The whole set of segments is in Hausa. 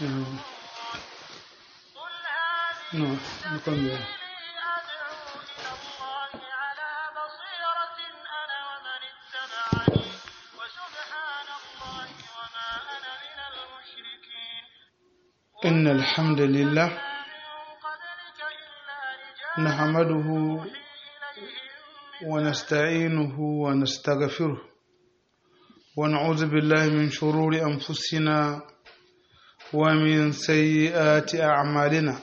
Mm. No, no cambia. إن الحمد لله نحمده ونستعينه ونستغفره ونعوذ بالله من شرور أنفسنا ومن سيئات أعمالنا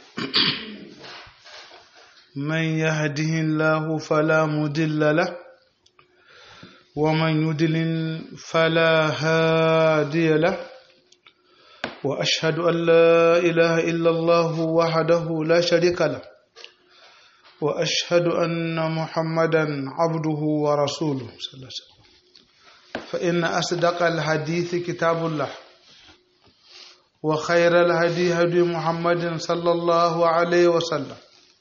من يهده الله فلا مضل له ومن يضلل فلا هادي له وأشهد أن لا إله إلا الله وحده لا شريك له وأشهد أن محمدا عبده ورسوله صلى الله عليه وسلم فإن أصدق الحديث كتاب الله وخير الهدي هدي محمد صلى الله عليه وسلم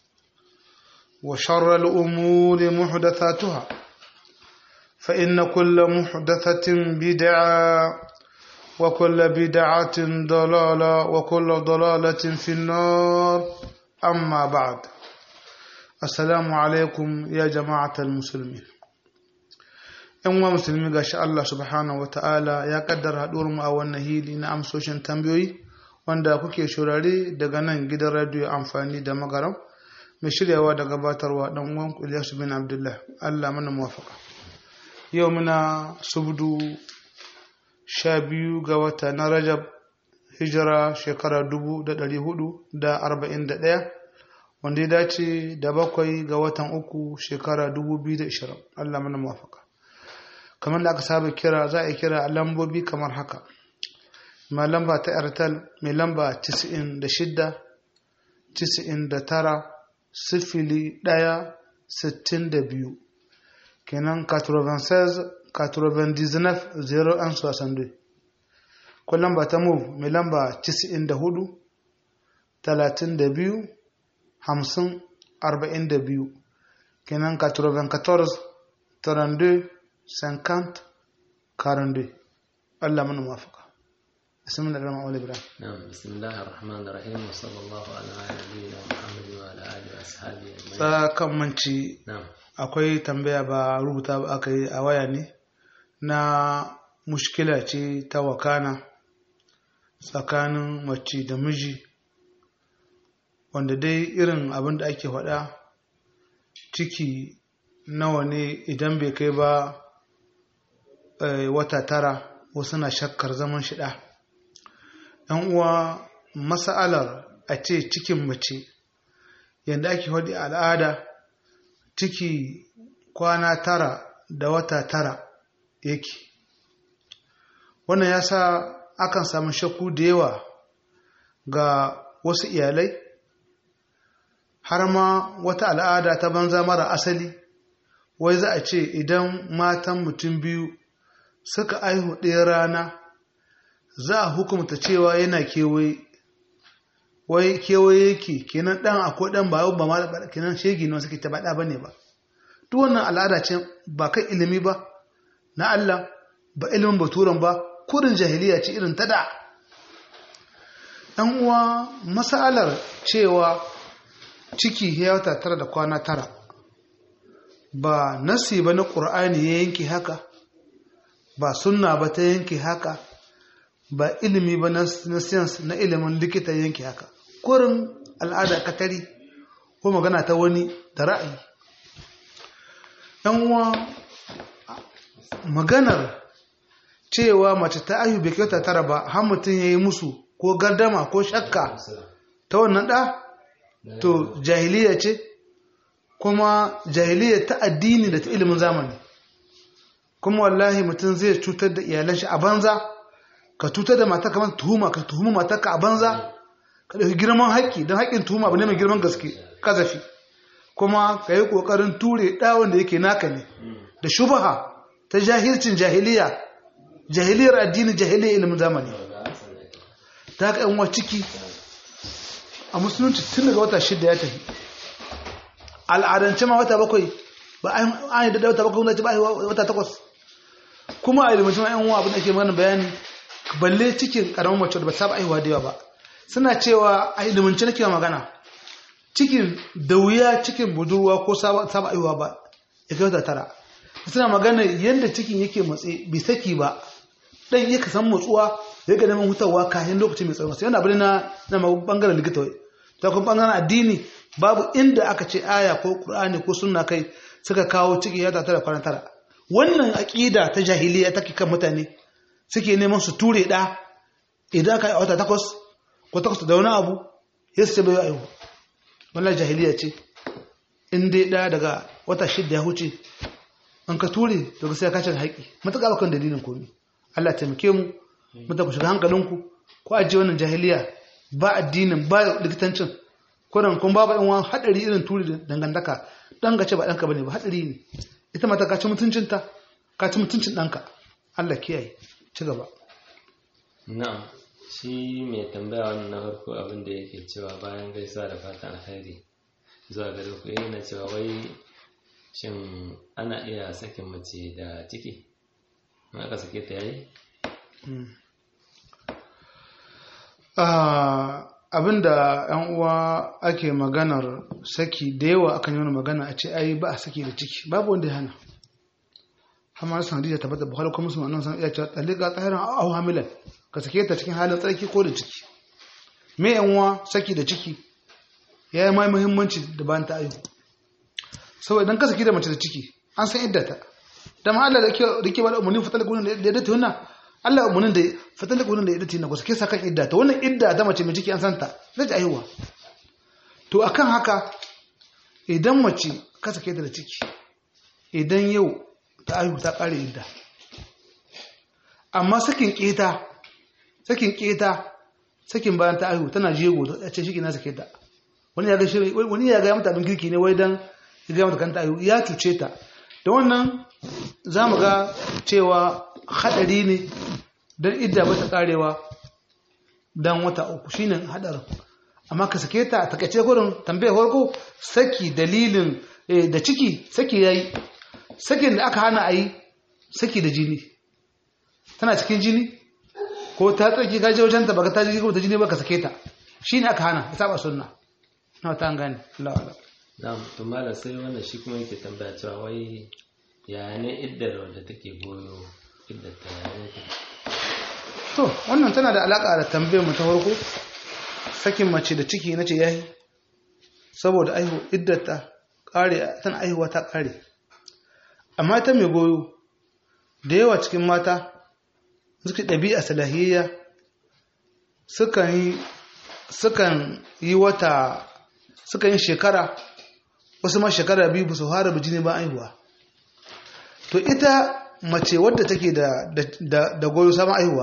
وشر الأمور محدثاتها فإن كل محدثة بدعة وكل بدعة ضلالة وكل ضلالة في النار أما بعد السلام عليكم يا جماعة المسلمين ‘yan uwa musulmi gashi Allah subhanahu wata'ala ya kaddara haɗuwar mu a wannan hili na amsoshin tambayoyi wanda kuke shurare daga nan gidan radiyo amfani da magaram mai shiryawa da gabatarwa ɗan uwan Ilyasu bin Abdullah Allah mana muwafaka yau muna subdu sha biyu ga wata na Rajab hijira shekara dubu da ɗari hudu da arba'in da ɗaya wanda ya dace da bakwai ga watan uku shekara dubu biyu da ishirin Allah mana muwafaka kamar da aka saba kira za a kira a lambobi kamar haka mai lamba ta airtel mai lamba 96 99 sifili ɗaya sittin da biyu kenan 96 99 0 an soixante ko lamba ta move mai lamba 94 32 50 42 kenan 94 32 50 42 Allah mana mafaka بسم الله الرحمن الرحيم نعم بسم الله الرحمن الرحيم وصلى الله على نبينا محمد وعلى اله واصحابه اجمعين tsakan manci نعم akwai tambaya ba rubuta ba aka yi a waya ne na mushkila ce ta wakana tsakanin mace da miji wanda dai irin abin da ake faɗa ciki nawa ne idan bai kai ba eh, wata tara wasu na shakkar zaman shida yan uwa mas'alar a ce cikin mace yadda ake faɗi a al'ada ciki kwana tara da wata tara yake wannan ya sa akan samu shakku da yawa ga wasu iyalai har ma wata al'ada ta banza mara asali wai za a ce idan matan mutum biyu suka aihu ɗaya rana za a hukumta cewa yana kewaye wai kewaye yake kenan ɗan akwai ɗan ba ba ma kenan shegi ne suke ta baɗa bane ba duk wannan al'ada ce ba kai ilimi ba na Allah ba ilimin baturan ba kurin jahiliya ce irin ta da ɗan uwa masalar cewa ciki ya wata tara da kwana tara ba nasi ba na ƙur'ani ya yanke haka ba sunna ba ta yanke haka ba ilimi ba na science na ilimin likita yanke haka kurin al'ada katari ko magana ta wani da ra'ayi yan uwa maganar cewa mace ta ayu bai kyauta tara ba har mutum ya yi musu ko gardama ko shakka ta wannan ɗa to jahiliya ce kuma jahiliya ta addini da ta ilimin zamani kuma wallahi mutum zai cutar da iyalan shi a banza ka cutar da mata kamar tuhuma ka tuhuma matarka a banza ka ɗauki girman haƙƙi don haƙƙin tuhuma abu ne mai girman gaske kazafi kuma ka yi ƙoƙarin ture ɗawon da yake naka ne da shubaha ta jahilcin jahiliya jahiliyar addini jahiliyar ilimin zamani ta haka yan ciki a musulunci tun daga wata shida ya tafi al'adance ma wata bakwai ba an yi da wata bakwai wanda ce ba wata takwas kuma a ilimin yan uwa abin da ke mana bayani balle cikin karamin mace da ba saba aihuwa da yawa ba suna cewa a ilimance nake magana cikin da wuya cikin budurwa ko saba aiwa ba ya kai wata tara suna magana yadda cikin yake matse bai saki ba dan yake san motsuwa ya ga neman hutawa kafin lokacin mai tsawo sai yana bane na na bangaren likita wai ta kuma bangaren addini babu inda aka ce aya ko qur'ani ko sunna kai suka kawo ciki ya tara kwana tara wannan aqida ta jahiliya take kan mutane suke neman su ture da idan ka yi wata takwas ko takwas da wani abu ya su ce bai aihu wannan jahiliya ce in dai da daga wata shidda ya huce an ka ture daga sai ka cika haƙi matuƙa bakan dalilin komi Allah taimake mu muta ku shiga hankalinku ko ajiye wannan jahiliya ba addinin ba likitancin ko dan kun babu yan hadari irin turi da dangantaka dan gace ba danka bane ba hadari ne ita mata ka ci mutuncinta ka ci mutuncin danka Allah kiyaye ci gaba na'am shi mai tambaya wannan na farko abin da yake cewa bayan gaisuwa da fatan alheri zuwa gare ku yana cewa wai shin ana iya sakin mace da ciki in aka sake ta yayi abinda yan uwa ake maganar saki da yawa akan yi wani magana a ce ai ba a saki da ciki babu wanda ya hana amma san hadija tabbata bukhari kuma musulman nan san iya cewa talika tsahiran au hamilan ka sake ta cikin halin tsarki ko da ciki me yan uwa saki da ciki ya yi mai muhimmanci da bayan ta aihu saboda idan ka saki da mace da ciki an san iddata da ma Allah da ke ba da umarnin fatal gunin da ya dace wannan Allah umarnin da fatal gunin da ya dace na ku sake sakan iddata wannan idda ta mace mai ciki an santa zai ji aihuwa to akan haka idan mace ka sake ta da ciki idan yau ta aihu ta kare idda amma sakin keta sakin keta sakin bayan ta aihu tana jego ta ce shi na sake ta wani ya ga shi wani ya ga mata abin girki ne wai dan ya ga mata kanta aihu ya cuce ta da wannan za mu ga cewa hadari ne don idda ba ta karewa don wata uku shine hadarin amma ka sake ta takaice gurin tambayar farko saki dalilin da ciki saki yayi sakin da aka hana a yi saki da jini tana cikin jini ko ta tsarki ka je wajen ta baka ta jini ko ta jini baka sake ta shine aka hana ya saba sunna na ta gane Allah Allah na'am to malam sai wannan shi kuma yake tambaya cewa wai ya ne iddar wanda take goyo iddar ta ya ne take to wannan tana da alaka da tambayar mu ta farko sakin mace da ciki nace yayi saboda aihu iddar ta kare tana aihuwa ta kare amma ta mai goyo da yawa cikin mata suka ɗabi'a salahiyya sukan yi sukan yi wata sukan yi shekara wasu ma shekara biyu ba su fara bijini ba aihuwa to ita mace wadda take da da goyo saman aihuwa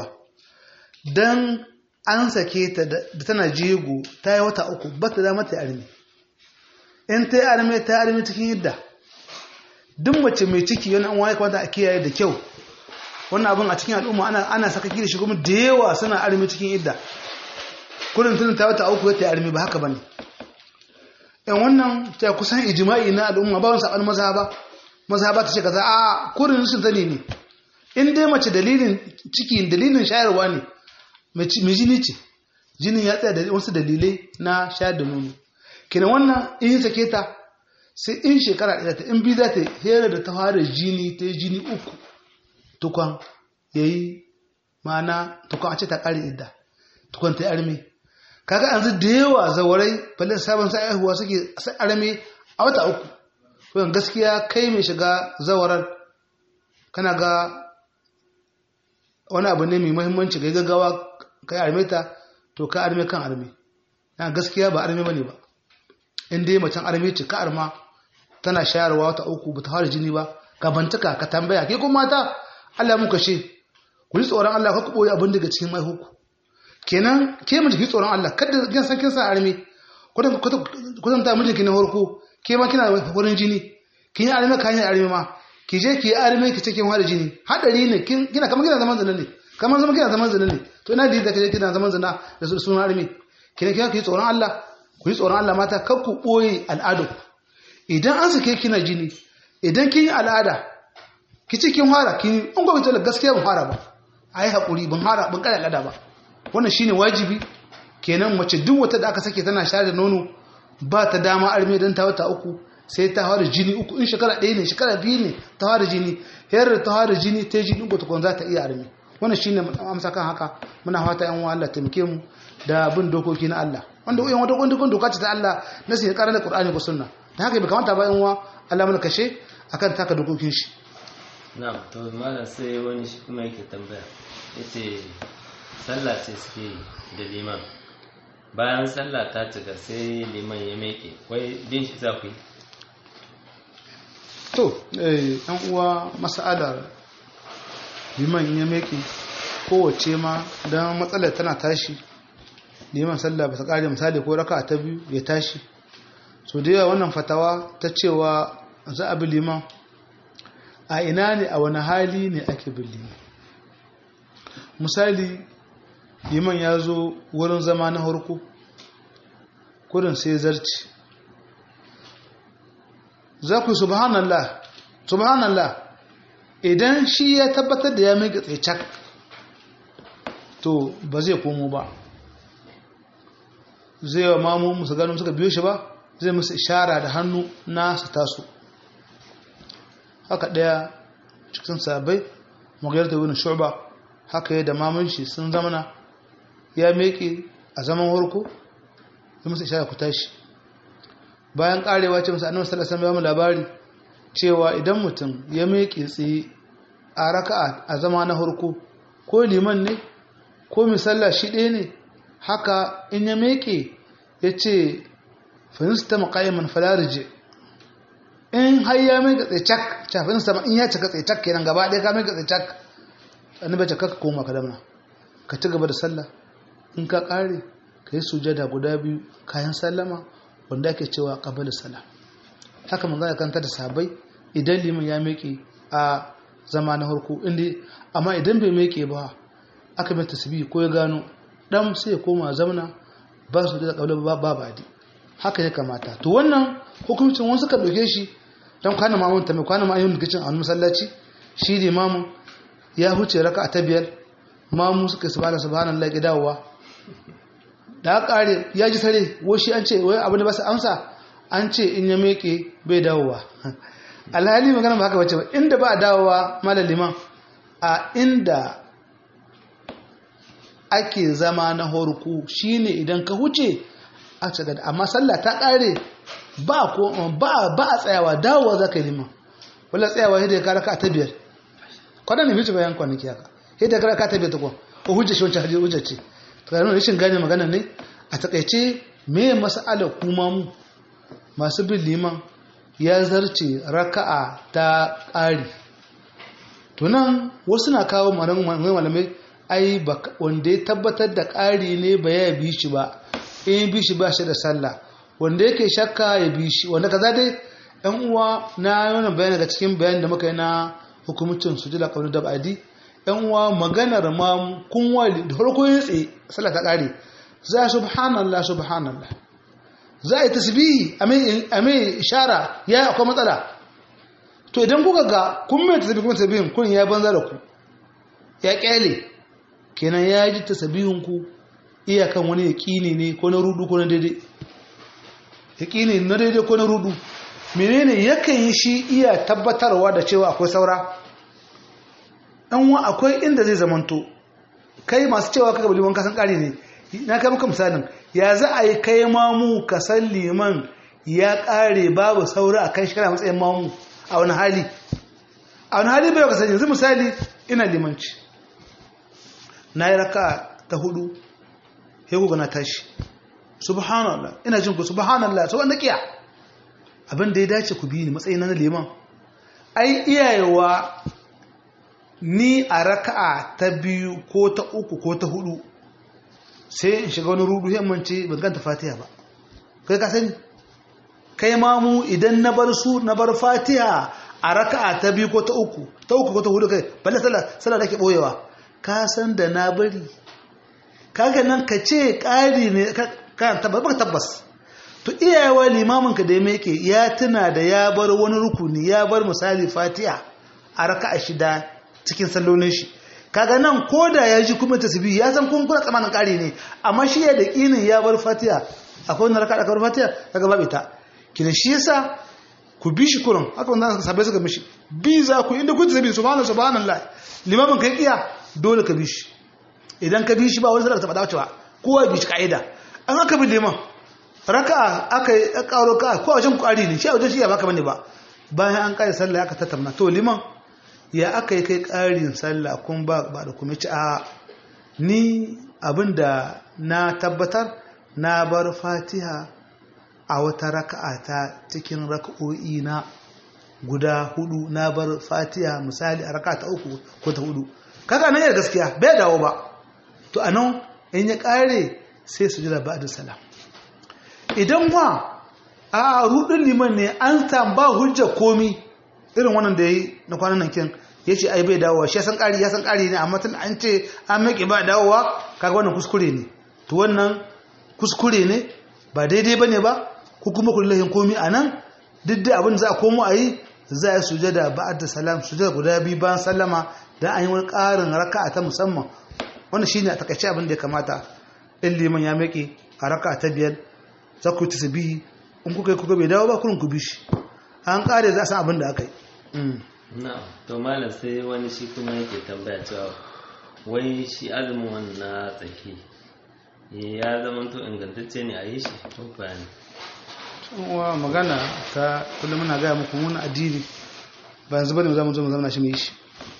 dan an sake ta da tana jego ta yi wata uku ba ta dama ta armi in ta yi armi ta armi cikin yadda duk mace mai ciki yana an waye kwanta a kiyaye da kyau wannan abin a cikin al'umma ana ana saka da shi kuma da yawa suna armi cikin idda kullum tun ta wata uku ta armi ba haka bane yan wannan ta kusan ijma'i na al'umma ba wani saban mazhaba mazhaba ta ce kaza a kullum sun sani ne in dai mace dalilin ciki dalilin shayarwa ne mai jini ce jinin ya tsaya da wasu dalilai na shayar da nono kenan wannan in sake ta sai in shekara ɗaya ta in biyu za ta hera da ta fara jini ta yi jini uku tukwan ya yi ma'ana tukwan a ce ta ƙari idda tukwan ta yi arme kaga yanzu da yawa zawarai falin sabon sa aihuwa suke arme a wata uku to gaskiya kai mai shiga zawarar kana ga wani abu ne mai muhimmanci ga gaggawa kai arme ta to ka arme kan arme na gaskiya ba arme bane ba in dai macen arme ce ka arma tana shayarwa wata uku ba ta fara jini ba ka bantaka ka tambaya ke kuma mata Allah muka ce ku ji tsoron Allah ka boye abin daga cikin maihuku kenan ke mu ji tsoron Allah kada kin san kin sa arme kudan kudan ta mijinki na farko ke ma kina wurin jini kin yi arme kan yi arme ma ki je ki yi arme ki cikin fara jini hadari ne kina kamar kina zaman zina ne kamar zaman kina zaman zina ne to ina da kaje kina zaman zina da sunan arme kina kina ki tsoron Allah ku yi tsoron Allah mata kar ku boye al'adu idan an sake kina jini idan kin yi al'ada ki ci kin fara kin in gobe ta gaskiya ban fara ba ai hakuri ban fara ban kada al'ada ba wannan shine wajibi kenan mace duk wata da aka sake tana shayar da nono ba ta dama arme don ta wata uku sai ta fara jini uku in shekara ɗaya ne shekara biyu ne ta fara jini yar ta fara jini ta jini uku tukun za ta iya arme wannan shine amsa kan haka muna fata yan Allah taimake mu da bin dokoki na Allah wanda uyan wata kundin doka ce ta Allah na sai karanta Qur'ani ko sunna dan haka bai kamata ba yan uwa Allah mun kashe akan taka dokokin shi na'am to malam sai wani shi kuma yake tambaya yace sallah ce suke da liman bayan sallah ta cika sai liman ya meke wai bin shi za ku yi to eh yan uwa mas'alar liman ya meke kowace ma don matsalar tana tashi liman sallah ba ta kare misali ko raka ta biyu ya tashi so da yawa wannan fatawa ta cewa za a bi liman a ina ne a wani hali ne ake bin liman misali liman ya zo wurin zama na harko kudin sai zarci za ku subhanallah subhanallah idan shi ya tabbatar da ya mai tsaye cak to ba zai komo ba zai wa mamu musu ganin suka biyo shi ba zai musu ishara da hannu na su taso haka ɗaya cikin sabai magayar da wani shuba haka yi da mamun shi sun zamana ya meke a zaman harko ya musu ishara ku tashi bayan karewa ce musu annabi sallallahu alaihi wasallam labari cewa idan mutum ya meke tsaye a raka'a a zama na harko ko liman ne ko misalla shi ɗaya ne haka in ya meke ya ce finista maƙayyaman falarije in har ya mai ga tsecak cafin sama in ya cika tsecak kenan gaba ɗaya ka mai ga tsecak annabi bai cika ka koma ka damna ka ci gaba da sallah in ka ƙare ka yi sujada guda biyu kayan sallama wanda ake cewa qabala salam haka manzo ya kanta da sabai idan liman ya meke a zama na harko inda amma idan bai meke ba aka mai tasbih ko ya gano dan sai ya koma zamana ba su da kaula ba ba badi haka ya kamata to wannan hukuncin wani suka dauke shi dan kwana mamun ta mai kwana mamun gicin a masallaci shi da imamu ya huce raka ta biyar mamu suka subhana subhanallahi ki dawowa da kare ya ji tare wai shi an ce wai abin da ba su amsa an ce in ya meke bai dawowa alhali magana ba haka bace ba inda ba a dawowa malam liman a inda ake zama na horku shine idan ka huce a ce amma sallah ta kare ba ko ba ba a tsayawa dawowa zaka yi liman wala tsayawa sai da ka raka ta biyar kwanan ne bice bayan kwanaki haka sai da ka raka ta biyar ta ko ko hujja shi wancan hadisi hujja ce to kana rashin gane magana ne a takaice me mas'alar kuma mu masu bin liman ya zarce raka'a ta ƙari tunan wasu na kawo malamai ai wanda ya tabbatar da ƙari ne ba ya bi shi ba in bi shi ba shi da sallah wanda yake shakka ya bi shi wanda kaza dai yan uwa na yana bayan daga cikin bayan da muka yi na hukumcin su jila kawai da ba'adi yan uwa maganar ma kun wali da farko yin tsaye sallah ta ƙari za subhanallah subhanallah za a yi tasbihi a mai ishara ya akwai matsala to idan kuka ga kun mai tasbihi kuma tasbihin kun ya banza da ku ya kyale kenan ya ji tasbihin ku iyakan wani yaƙini ne ko na rudu ko na daidai yaƙini na daidai ko na rudu menene yakan yi shi iya tabbatarwa da cewa akwai saura ɗan wa akwai inda zai zamanto kai masu cewa kaka baliman kasan ƙari ne na kai maka misalin ya za a yi kai mamu ka san liman ya ƙare babu saura a kan shekara matsayin mamu a wani hali a wani hali bai ka sani yanzu misali ina limanci na yi raka ta hudu ya kuka na tashi subhanallah ina jin ku subhanallah sau wanda kiya abin da ya dace ku biyu ne matsayin na liman ai iyayewa ni a raka'a ta biyu ko ta uku ko ta hudu sai in shiga wani rudu himmance ban ganta fatiha ba kai ka sani kai ma mu idan na bar su na bar fatiha a raka'a ta biyu ko ta uku ta uku ko ta hudu kai balle sallah sallah nake boyewa ka san da na bari kaga nan ka ce ƙari ne ka tabbas ba tabbas to iyayewa limamin ka da yake ya tuna da ya bar wani rukuni ya bar misali fatiha a raka'a shida cikin sallolin shi kaga nan ko da ya ji kuma tasbihi ya san kun kuna tsamanin ƙari ne amma shi ya da ƙinin ya bar fatiha akwai wani raka da bar fatiha kaga babu ita kina shi yasa ku bi shi kurun haka wanda sabai suka mishi bi za ku inda kun tasbihi subhanallahi subhanallahi limamin kai kiya dole ka bi shi idan ka bi shi ba wani sadaka ta faɗa cewa kowa bi shi ka'ida an aka bi liman raka'a aka yi ƙaro ka ko a wajen ƙwari ne shi a wajen shi ya baka bane ba bayan an ƙare sallah aka tattauna to liman ya aka yi kai ƙarin sallah kun ba ba da kuma ci a ni abinda na tabbatar na bar fatiha a wata raka'a ta cikin raka'o'i na guda hudu na bar fatiha misali a raka'a ta uku ko ta hudu kaga nan yana gaskiya bai dawo ba to anan in ya ƙare sai su jira ba'da salam idan wa a rudin liman ne an tamba hujja komi irin wannan da ya yi na kwanan nan kin ya ce ai bai dawowa shi ya san ƙari ya san ƙari ne amma tun an ce an maƙi ba dawowa kaga wannan kuskure ne to wannan kuskure ne ba daidai ba ne ba ko kuma kullahin komi a nan duk da abin za a komo a yi za a yi sujada ba'ad da salam sujada guda biyu bayan sallama da an yi wani ƙarin raka'a ta musamman wannan shine a takaice abin da ya kamata in liman ya maƙi a raka'a ta biyar za ku yi tasbihi in kuka yi kuka bai dawo ba kurin ku bi shi an kare za a san abin da aka yi na to malam sai wani shi kuma yake tambaya cewa wai shi azumin na tsaki ya zama to ingantacce ne a yi shi ko bayani wa magana ta kullum muna gaya muku mun addini ba yanzu bane za mu zo mu zama shi mu yi shi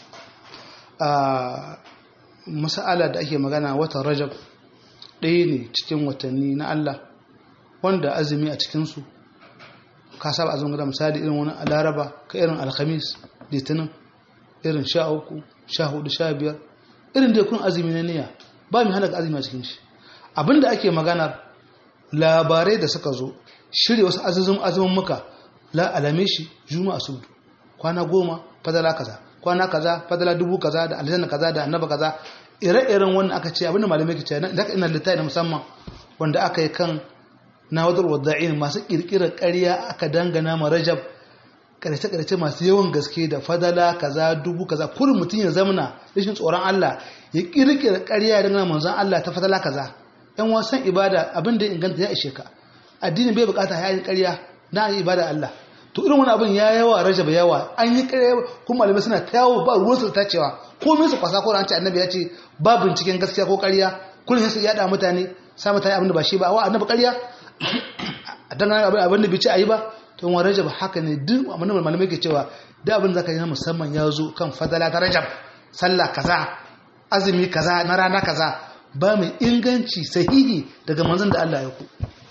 a mas'ala da ake magana watan rajab ɗaya ne cikin watanni na Allah wanda azumi a cikinsu ka saba azumin gada misali irin wani laraba ka irin alhamis litinin irin sha uku sha hudu sha biyar irin da kun azumi na niyya ba mai hana azumi a cikin shi abinda ake maganar labarai da suka zo shirya wasu azumin azumin muka la alame shi juma'a su kwana goma fadala kaza kwana kaza fadala dubu kaza da aljanna kaza da annaba kaza ire-iren wannan aka ce abinda malamai ke ce da ina littafi na musamman wanda aka yi kan na wadar wadda'in masu kirkirar ƙarya aka dangana ma rajab ƙarshe-ƙarshe masu yawan gaske da fadala kaza dubu kaza kurin mutum ya zamana rashin tsoron Allah ya kirkira ƙarya dangana manzon Allah ta fadala kaza yan wasan ibada abin da inganta ya ishe ka addini bai bukata ya yi ƙarya na yi ibada Allah to irin wani abin ya yawa rajab yawa an yi ƙarya kuma malamai suna ta yawo ba ruwan su ta cewa komai su kwasa ko an ce annabi ya ce ba binciken gaskiya ko ƙarya kullum sai su yada mutane sa mutane abin da ba shi ba wa annabi ƙarya a dangane abin abin da bici a yi ba to wa rajab haka ne duk abin da malamai ke cewa da abin da ka yi na musamman ya zo kan fadala ta rajab sallah kaza azumi kaza na rana kaza ba mai inganci sahihi daga manzon da Allah ya ku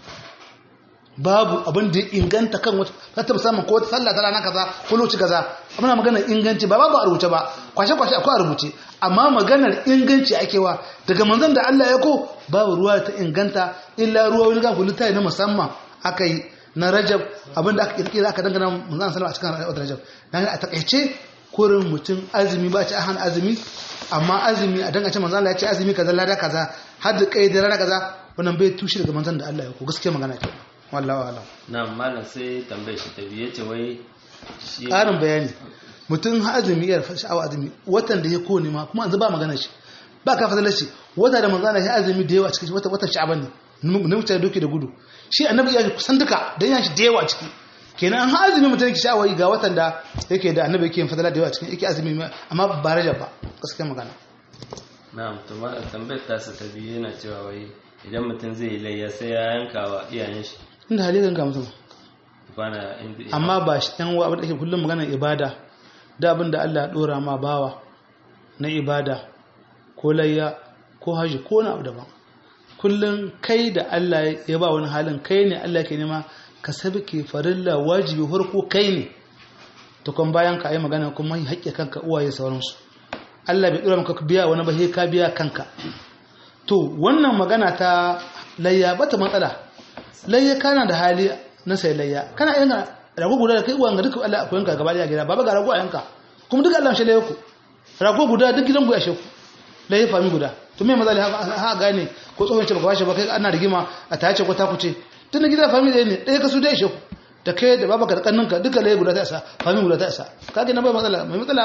babu abin da ya inganta kan wata ta musamman ko wata sallah ta rana kaza ko lokaci kaza muna magana inganci ba babu a rubuce ba kwashe kwashe akwai a rubuce amma maganar inganci ake wa daga manzon da Allah ya ko babu ruwa ta inganta illa ruwa wani gafu littafi na musamman aka yi na rajab abinda aka kirkira aka dangana manzon sallallahu a cikin watan rajab dan a takaice kurin mutum azumi ba ci ahan azumi amma azumi a dangance manzon Allah ya ce azumi kaza lada kaza har da kai da rana kaza wannan bai tushe daga manzon da Allah ya ko gaskiya magana ce wallahi alam na malam sai tambayar shi ta biye ce wai shi ƙarin bayani mutum ha azumi ya sha'awa azumi watan da ya kone ma kuma yanzu ba magana shi ba ka fadalar shi wata da manzana ya azumi da yawa cikin wata watan sha'aban ne na mutane doki da gudu shi annabi ya kusan duka dan ya shi da yawa ciki kenan an ha azumi mutum yake sha'awa ga watan da yake da annabi yake fadala da yawa cikin yake azumi amma ba rajab ba gaskiya magana na'am to ma tambayar ta sa ta biye yana cewa wai idan mutum zai yi layya sai ya yanka wa iyayen shi inda hali ganga mutum bana inda amma ba shi ɗan wa abin da ake kullum maganar ibada da abin da Allah ya ɗora ma bawa na ibada ko layya ko haji ko na abu daban kullum kai da Allah ya ba wani halin kai ne Allah ke nema ka sabke farilla wajibi harko kai ne to kan bayan ka yi magana kuma yi haƙƙi kanka uwaye sauransu Allah bai ɗora maka biya wani ba sai ka biya kanka to wannan magana ta layya bata matsala layya kana da hali na sai layya kana yin rago guda da kai uwan ga duka Allah akwai yanka gaba da gida baba ga rago a yanka kuma duka Allah shi layya ku rago guda duk gidan ku ya sheku layya fami guda to me mazali ha gane ko tsohon ce baka bashi ba kai ana rigima a tace ko ta kuce tun da gida fami ɗaya ne ɗaya ka su da sheku da kai da baba ka da kanninka duka layya guda ta isa fami guda ta isa kage na bai matsala mai matsala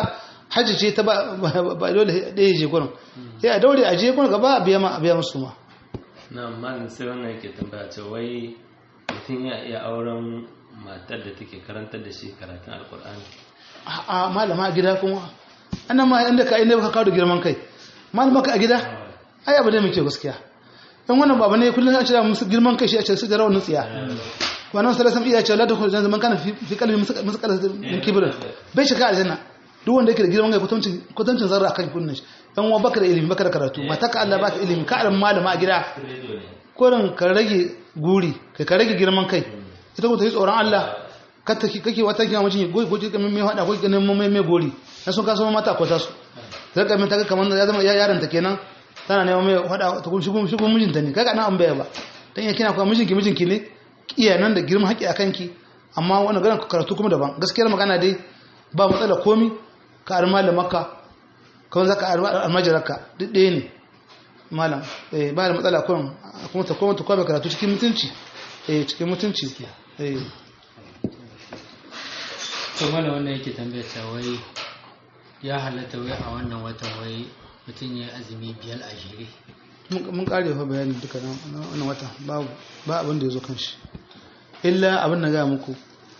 hajji ce ta ba ba dole ɗaya je gurin sai a daure a je gurin gaba a biya ma a biya musu ma na amma sai wannan yake tambaya ce wai mutum ya iya auren matar da take karantar da shi karatun alkur'ani a malama a gida kuma annan ma inda ka inda ka kawo da girman kai malama ka a gida ai abu ne mai kyau gaskiya dan wannan baba ne kullum a cira musu girman kai shi a ce su da rawan tsiya wannan sallallahu alaihi iya ce la dukul janna man kana fi fi qalbi musaqal min kibrin bai shiga aljanna duk wanda yake da girman kai kwatancin kwatancin zarra kan kunnin shi dan uwa baka da ilimi baka da karatu mataka Allah baka ilimi ka alam malama a gida korin ka rage guri kai ka rage girman kai ita ko ta yi tsoron Allah kake kake wata kiyama mijin goyi goyi kamar mai hada goyi ganin mai mai gori na sun kaso mata kwata su zaka min ta ga kamar ya zama yaron ta kenan tana neman mai hada ta kun shigo shigo mijinta ne kaga nan an baya ba dan ya kina kuma mijinki mijinki ne iya nan da girman haƙi akan ki amma wannan ganin karatu kuma daban gaskiyar magana dai ba matsala komi ka ar malamarka kawai zaka ar almajaraka duk ɗaya ne malam eh ba da matsala kuma kuma ta kuma ta kuma karatu cikin mutunci eh cikin mutunci eh to mana wannan yake tambayar ta wai ya halatta wai a wannan watan wai mutum ya azumi biyar a jere mun kare fa bayani duka na wannan wata babu ba abin da ya zo kan shi illa abin da ga muku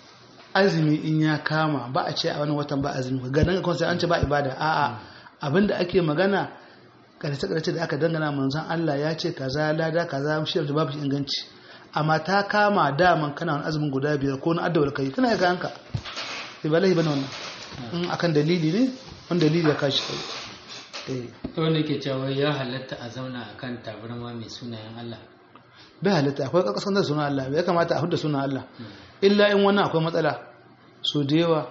azumi in ya kama ba a ce a wani watan ba azumi ga nan kan sai an ce ba ibada a'a abin da ake magana karshe karshe da aka dangana manzon Allah ya ce kaza lada kaza shi da babu inganci amma ta kama daman kana wani azumin guda biyar ko na addawar kai kana ga kanka sai ba lahi bane wannan in akan dalili ne wani dalili ya kashi kai eh to wanda yake cewa wai ya halatta a zauna akan tabarma mai sunayen Allah bai halitta akwai ƙarƙasar da suna Allah ya kamata a huda suna Allah illa in wannan akwai matsala so da yawa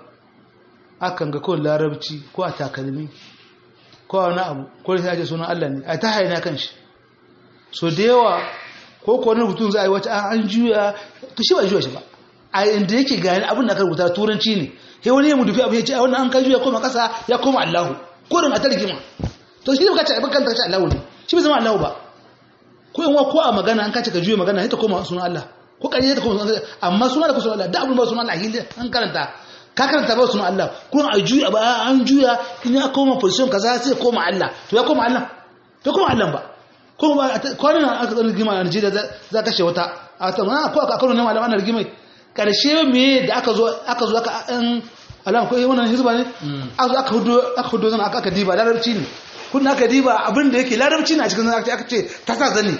akan ga kawai larabci ko a takalmi ko a wani abu ko da sai suna Allah ne a ta haina kan shi so da yawa ko ko wani rubutun za a yi wata an juya to shi ba juya shi ba a inda yake gani abin da aka rubuta turanci ne sai wani ya mu dufi abu ya ce a wannan an kan juya koma ƙasa ya koma Allahu ko da a tarjima to shi ne baka ce baka ta Allahu ne shi bai zama Allahu ba ko yan ko a magana an kace ka juye magana sai ta koma sunan Allah ko kare ta koma sunan Allah amma sunan da ku sunan Allah da abun ba sunan Allah hilli an karanta ka karanta ba sunan Allah ko a juya ba an juya in ya koma position kaza sai koma Allah to ya koma Allah to koma Allah ba ko ba kwanan nan aka tsara rigima a Najeriya za kashe wata a ta ma ko aka karo ne malaman rigima karshe me da aka zo aka zo aka an alam ko wannan hizba ne aka aka hudo aka hudo zan aka diba larabci ne kun aka diba abin da yake larabci na cikin aka aka ce ta sa zane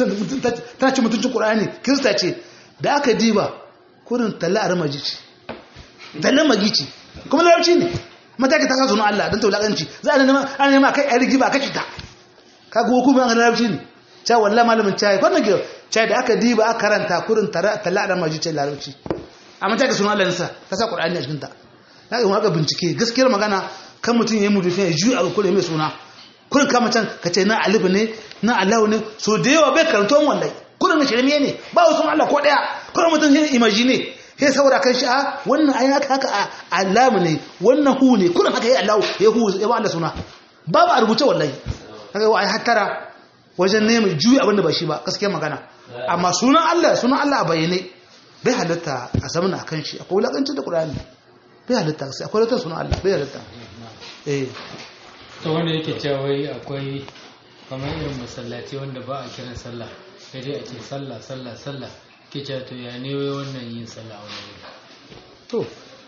ta ce mutuncin qur'ani kirista ce da aka diba kurin talla armaji ce talla magi ce kuma larabci ne mataki ta sa sunan Allah dan taulakanci za a nema an nema kai ayi rigiba kace ta kaga hukumin an larabci ne cha wallahi malamin chai wannan gida chai da aka diba aka karanta kurin talla armaji ce larabci amma ta ga sunan Allah nasa ta sa qur'ani a cikin ta na ga aka bincike gaskiyar magana kan mutum ya yi mudufin ya juya abu kure mai suna kurin kama can ka ce na alibu ne na allahu ne so da yawa bai karanto wallai kurin na shirme ne ba wasu allah ko daya kurin mutum ya imaji ne ya saboda kan shi a wannan ayi haka haka a alamu ne wannan hu ne kurin haka ya allahu ya hu ya ba allah suna babu a rubuce wallahi haka yau ai hattara wajen neman juya abin da ba shi ba gaskiyar magana amma sunan allah sunan allah a bayyane bai halatta a zamana a kan shi akwai wulakancin da ƙur'ani bai halitta sai akwai wata suna Allah bai halitta eh to wanda yake cewa wai akwai kamar irin masallaci wanda ba a kiran sallah sai dai a ce sallah sallah sallah ke cewa to ya ne wai wannan yin sallah a wani wuri to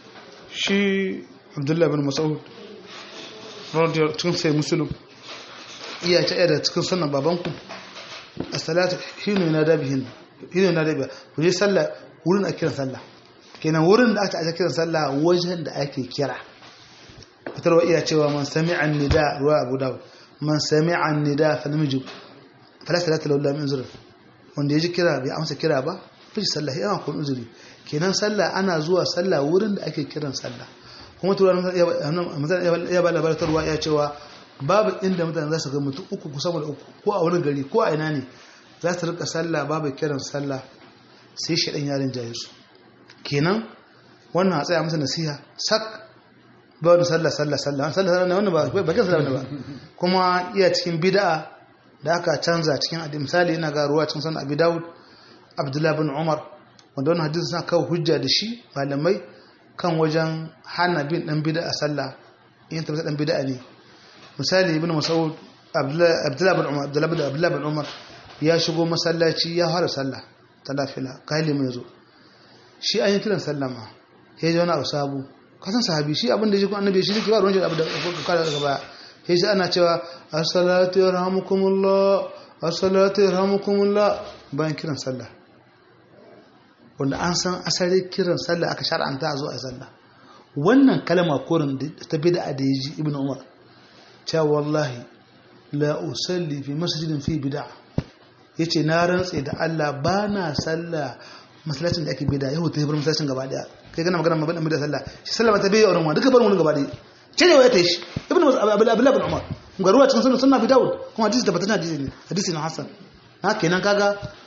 shi Abdullah bin Mas'ud radiyallahu cikin sai muslim iya ta da cikin sunan babanku as-salatu hinu na dabihin hinu na dabihin ku je sallah wurin a kiran sallah kenan wurin da aka aje kiran sallah wajen da ake kira fitarwa iya cewa man sami'a nida ruwa abu dawud man sami'a nida fa namiji fala salata lahu min zuri wanda yaji kira bai amsa kira ba fi sallah yana kun uzuri kenan sallah ana zuwa sallah wurin da ake kiran sallah kuma turan ya ba labartarwa ya cewa babu inda mutane za su ga mutum uku kusa da uku ko a wani gari ko a ina ne za su rika sallah babu kiran sallah sai shaɗan yarin jaye su kenan wannan a tsaya masa nasiha sak ba wani sallah sallah sallah sallah sallah wannan ba bakin sallah ba kuma iya cikin bid'a da aka canza cikin adi misali ina ga ruwa cikin sanan abi daud abdullahi bin umar wanda wannan hadisi suna kawo hujja da shi malamai kan wajen hana bin dan bid'a sallah in tabbata dan bid'a ne misali ibn mas'ud abdullahi bin umar abdullahi bin umar ya shigo masallaci ya fara sallah ta lafila kai mai zo shi an yi kiran sallama ya ji wani abu sabu kasan sahabi shi abin da shi ko annabi shi yake ba ruwan abu da kada daga baya sai shi ana cewa as-salatu yarhamukumullah as-salatu yarhamukumullah bayan kiran sallah wanda an san asali kiran sallah aka shar'anta a zo a sallah wannan kalma korin ta bid'a da yaji ibnu umar cewa wallahi la usalli fi masjidin fi bid'a yace na rantse da Allah bana sallah masallacin da ake bid'a yau ta bar masallacin gaba daya kai kana magana mabadan bid'a sallah shi sallah ta bai wurin wa duka bar wurin gaba daya ce ne waya ta shi ibnu abdullah ibn umar garuwa cikin sunan sunna bi dawud kuma hadisi tabbatacce hadisi ne hadisi na hasan haka kenan kaga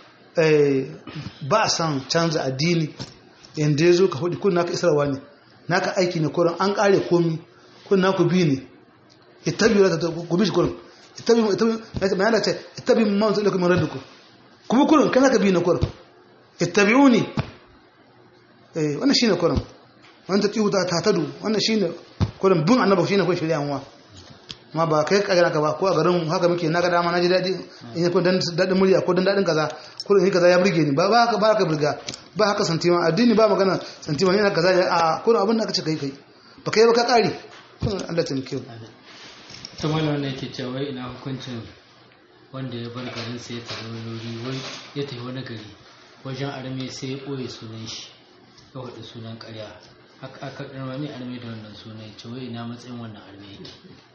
ba a san canza addini yanda ya zo ka hudu kun naka isarwa ne naka aiki ne kurin an kare komi kun naku bi ne ittabi wa ta ku bi shi kurin ittabi ittabi mai yana ce ittabi ma wanzu lakum rabbikum kuma kurin kana ka bi ne kurin ittabi'uni eh wannan shine kurin wannan ta tihu ta tadu wannan shine kurin bin annabi shine kun shirya muwa ma ba kai kaga naka ba ko a garin haka muke na ga dama na ji daɗi in yi ko dan daɗin murya ko dan daɗin kaza ko in kaza ya burge ni ba ba haka ba haka burga ba haka santima addini ba magana santima ne na kaza a ko abin da aka ce kai kai ba kai ba ka ƙari kun Allah ta muke to mallam wannan yake cewa wai ina hukuncin wanda ya bar garin sai ya tafi wani wuri wai ya tafi wani gari wajen arme sai ya ɓoye sunan shi ya faɗi sunan ƙarya aka aka ɗarma arme da wannan sunan ce wai ina matsayin wannan arme yake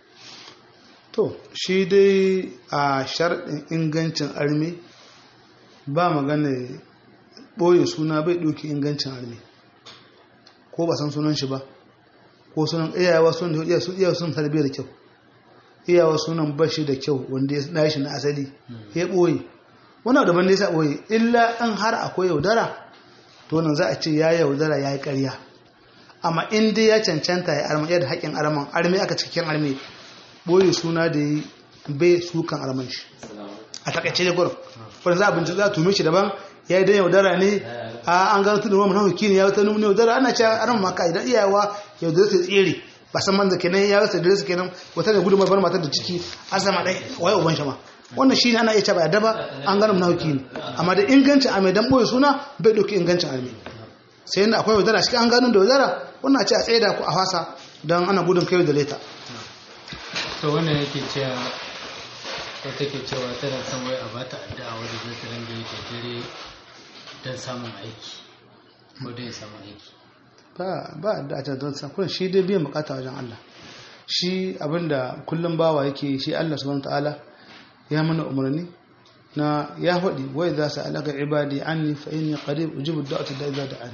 to shi dai a sharɗin ingancin armi ba magana ɓoye suna bai ɗauki ingancin armi ko ba san sunan shi ba ko sunan iyawa sun da iyawa sun tarbiyyar kyau iyawa sunan bashi da kyau wanda ya na shi na asali ya ɓoye wani daban da ya sa ɓoye illa an har akwai yaudara to nan za a ce ya yaudara ya yi ƙarya amma in dai ya cancanta ya arma yadda haƙƙin arman armi aka cikin armi boye suna da yi bai sukan arman shi a takaice da gurin wanda za a bincika za a tume shi daban ya yi don yaudara ne a an gano tunan wani hauki ne ya wata nuna yaudara ana cewa arman maka idan iyawa yaudara su tsere ba san man da kenan ya wasa da su kenan wata da gudunmar bar matar da ciki an sama ɗai waye uban shi ma wannan shi ne ana iya cewa daba an gano mun hauki ne amma da ingancin a mai dan boye suna bai ɗauki ingancin arme sai yana akwai yaudara shi an gano da yaudara wannan a ce a tsaye da ku a fasa don ana gudun kai da leta to wannan yake cewa wata ke cewa tana son wai a bata addu'a wadda zai ta ringa yi dare don samun aiki ko don ya samu aiki ba ba addu'a ta don sakon shi dai biyan bukata wajen Allah shi abinda kullum bawa yake shi Allah subhanahu ta'ala ya mana umarni na ya faɗi wai za su alaka ibadi anni fa inni qarib ujibu da'ata da idza da'ani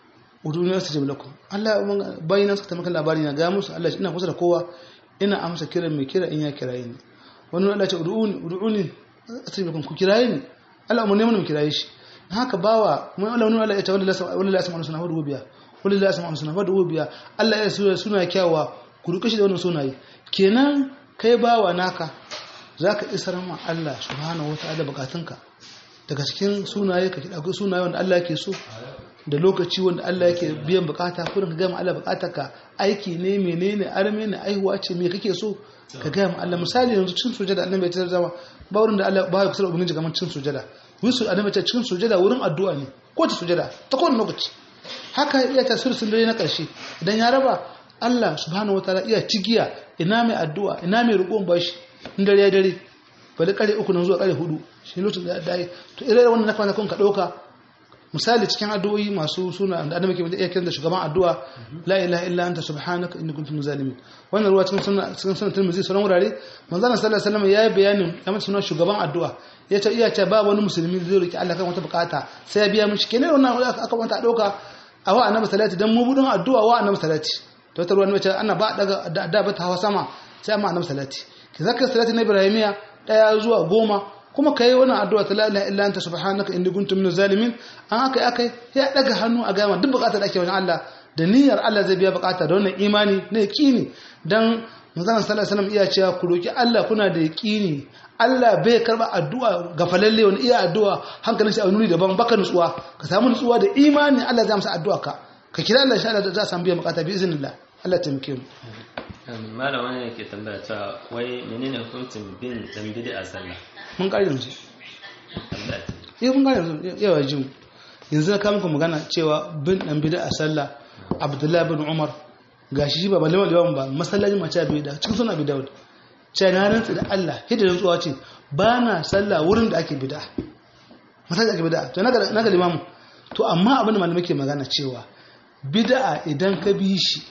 uduni astajib lakum Allah bayyana suka tamaka labari na ga musu Allah ina kusa da kowa ina amsa kiran mai kira in ya kiraye ni wani Allah ce ud'uni ud'uni asribukum ku kiraye ni Allah mun neman mu kiraye shi haka bawa mun Allah wani Allah ya ce wallahi wallahi asma sunna wadu biya wallahi asma sunna wadu biya Allah ya suna suna kyawa ku ruke shi da wannan sunaye kenan kai bawa naka zaka isar ma Allah subhanahu wataala bukatunka daga cikin sunaye ka kida akwai sunaye wanda Allah yake so da lokaci wanda Allah yake biyan bukata kurin ka gama Allah bukatarka aiki ne menene arme ne aihuwa ce me kake so ka gama Allah misali yanzu cin sujada annabi ya zama ba wurin da Allah ba ya kusa ubangiji kamar cin sujada wisu annabi ta cin sujada wurin addu'a ne ko ta sujada ta kowane lokaci haka iya ta sulsun dare na karshe idan ya raba Allah subhanahu wataala iya cigiya ina mai addu'a ina mai roƙon bashi in dare ya dare bali kare uku nan zuwa kare hudu shi lokacin da dai to irin wannan na kwana kun ka dauka misali cikin addu'o'i masu suna da annabi ke iya kiran da shugaban addu'a la ilaha illa anta subhanaka inni kuntu minaz zalimin wannan ruwa cikin sunna cikin sunan Tirmidhi sauran wurare manzon sallallahu alaihi wasallam yayi bayanin ya mata sunan shugaban addu'a yace iya ce ba wani musulmi zai roki Allah kan wata bukata sai ya biya mishi kenan wannan aka wanta dauka a wa annabi salati dan mu budun addu'a wa annabi salati to ta ruwa ne ana ba daga da ba ta hawa sama sai amma annabi salati ki zakka salati na ibrahimiya daya zuwa goma kuma kai wannan addu'a ta la ilaha illa anta subhanaka inni kuntu minaz zalimin an haka akai ya daga hannu a gama duk bukatar da ake wajen Allah da niyyar Allah zai biya bukata da wannan imani na yaqini dan manzon sallallahu alaihi wasallam iya cewa ku roki Allah kuna da yaqini Allah bai karba addu'a ga falalle wani iya addu'a hankalin shi a nuni daban baka nutsuwa ka samu nutsuwa da imani Allah zai amsa addu'a ka ka kira Allah insha Allah za a samu biyan bukata bi iznillah Allah ya taimake mu malam wani yake tambaya cewa wai menene hukuncin bin dan bid'a sallah mun ƙari yanzu Allah yau mun ƙari yanzu yawa jin yanzu na kama muku magana cewa bin ɗan bida a sallah abdullahi bin umar ga shi ba balima liwan ba masallacin mace a bida cikin suna bida wadda ce na rantsi da allah hidda rantsuwa ce ba na sallah wurin da ake bida masallacin ake bida to na ga limamu to amma abin da malamai ke magana cewa bida idan ka bi shi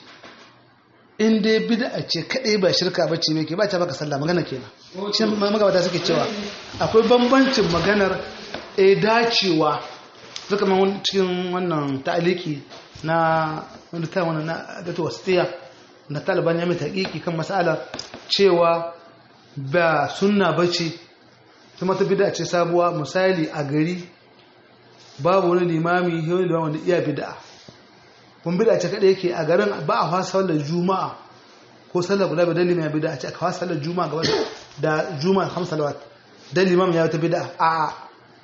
in dai bid'a ce kadai ba shirka ba ce ke ba ta baka sallah magana kenan shi magabata suke cewa akwai bambancin maganar e dacewa suka man cikin wannan ta'aliki na wanda ta wannan na gato wasiya na taliban ya mai taƙiƙi kan mas'ala cewa ba sunna bace kuma ta bid'a ce sabuwa misali a gari babu wani limami wani limami wanda iya bid'a kun bida ce kada yake a garin ba a fasa sallar juma'a ko sallar guda bai dalilin ya bida ce aka fasa sallar juma'a gaba da juma'a hamsa salawat dan limam ya wata bida a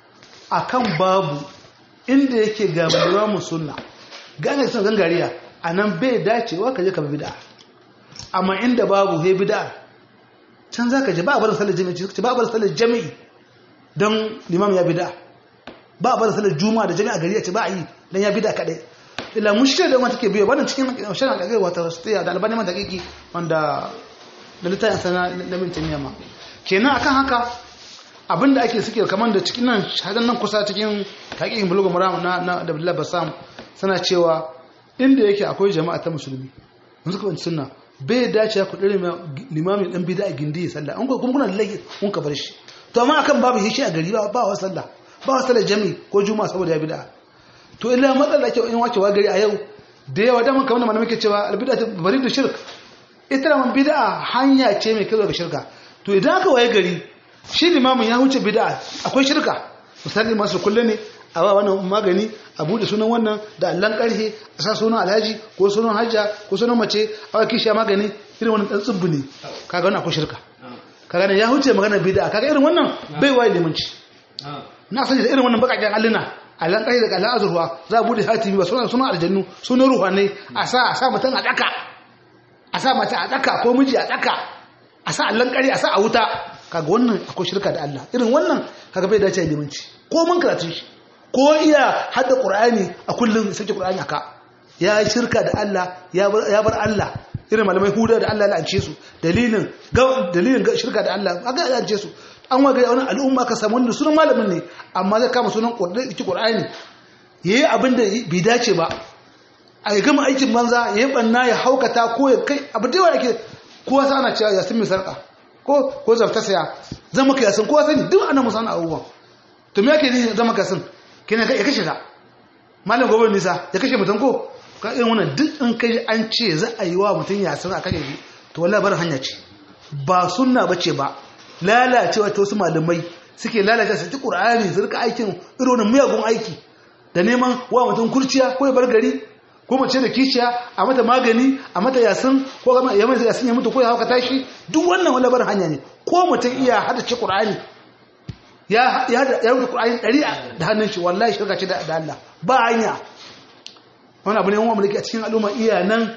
a kan babu inda yake ga mu sunna gane sun gangariya a nan bai dacewa ka je ka bida amma inda babu he bida can za ka je ba a barin sallar jami'i ba a barin sallar jami'i don limam ya bida ba a barin sallar juma'a da jami'a gari a ce ba a yi don ya bida kaɗai illa mushkila da wata ke biyo wannan cikin shirin da kai wata stiya da albani mata kiki wanda da littafin sana na min tamiya ma kenan akan haka abinda ake suke kamar da cikin nan shahadan nan kusa cikin hakikin bulugu maram na na da Abdullah Bassam suna cewa inda yake akwai jama'a ta musulmi mun suka bin sunna bai dace ku dare limamin dan bid'a gindi ya sallah an ko kuma kuna laifi kun ka bar shi to amma akan babu shi a gari ba ba wa sallah ba wa sallah jami'i ko juma'a saboda ya bid'a to illa matsala ke in wace wa gari a yau da yawa da kamar mana muke cewa albid'a ta bari da shirk ita man bid'a hanya ce mai kai ga shirka to idan aka waye gari shi limamin ya huce bid'a akwai shirka misali masu kulle ne a ba wannan magani a bude sunan wannan da allan karhe a sa sunan alhaji ko sunan hajja ko sunan mace a waki shi magani irin wannan dan tsubbu ne kaga wannan akwai shirka kaga ne ya huce magana bid'a kaga irin wannan bai waye limanci na sani da irin wannan bakakken alluna allan ƙari daga allan azurwa za a bude hatimi ba suna suna aljannu suna ruhanai a sa a sa mutum a ɗaka a sa mata a ɗaka ko miji a ɗaka a sa allan ƙari a sa a wuta kaga wannan akwai shirka da Allah irin wannan kaga bai dace limanci ko mun karatun shi ko iya hadda qur'ani a kullum sake qur'ani aka ya shirka da Allah ya bar Allah irin malamai huda da Allah ya lance su dalilin dalilin shirka da Allah aka lance su an waga wani al'umma ka samu wanda sunan malamin ne amma zai kama sunan ƙur'ani ya yi abin da bai dace ba a yi gama aikin banza ya yi ɓanna ya haukata ko ya kai abu da yawa da ke kowa sa ana cewa yasin mai sarƙa ko ko zafta saya zama ka yasin kowa sani duk ana musa abubuwan to me yake ne zama ka yasin kina ya kashe ka malam gobe nisa ya kashe mutum ko ka irin wannan duk in kai an ce za a yi wa mutum yasin a kashe shi to wallahi barin hanya ce ba sunna bace ba lalacewa ta wasu malamai suke lalace su ci ƙur'ani su rika aikin irin miyagun aiki da neman wa mutum kurciya ko ya bar gari ko mace da kishiya a mata magani a mata yasin ko gama ya mai yasin ya mutu ko ya hauka tashi duk wannan wani bar hanya ne ko mutum iya hada ci ƙur'ani ya ya ya rubuta ƙur'ani ɗari da hannun shi wallahi shirka ce da Allah ba hanya wani abu ne wani mulki a cikin al'umma iya nan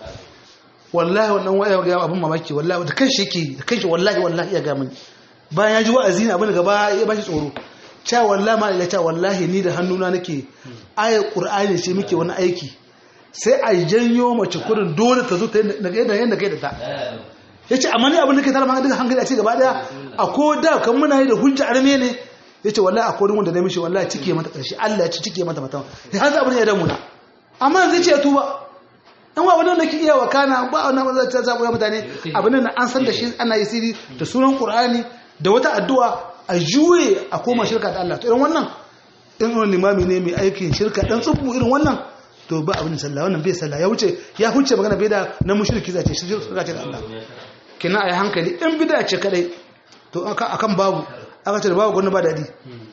wallahi wannan waya ga abin mamaki wallahi da kanshi yake da kanshi wallahi wallahi ya ga mini bayan ya ji wa'azi ne abin da gaba ya bashi tsoro cha wallahi ma ila cha wallahi ni da hannuna nake aya qur'ani ce muke wani aiki sai a janyo mace kurin dole ta zo ta daga yadda yadda kai da ta yace amma ni abin da kai tara ma duka hankali a ce gaba daya a ko da kan muna yi da hujja arme ne yace wallahi a kodin wanda na mishi wallahi cike mata karshe Allah ya ci cike mata mata sai har abin ya damu na amma zai ce tuba in wa wadanda ke iya wakana ba wannan ba ta zaɓo mutane abin nan an san da shi ana yi siri da sunan qur'ani da wata addu'a a juye a koma shirka da Allah to irin wannan in wani limami ne mai aikin shirka dan tsubu irin wannan to ba abin sallah wannan bai sallah ya wuce ya huce magana bai da na mushriki zace shi shirka ce da Allah kina ayi hankali in bid'a ce kadai to akan babu aka ce babu gwamnati ba dadi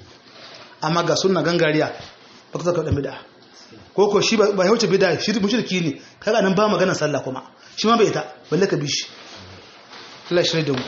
amma ga sunna gangariya ba ka zaka da bid'a ko ko shi ba ya wuce bid'a shi mushriki ne kaga nan ba magana sallah kuma shi ma bai ta balle ka bi shi Allah shi da mu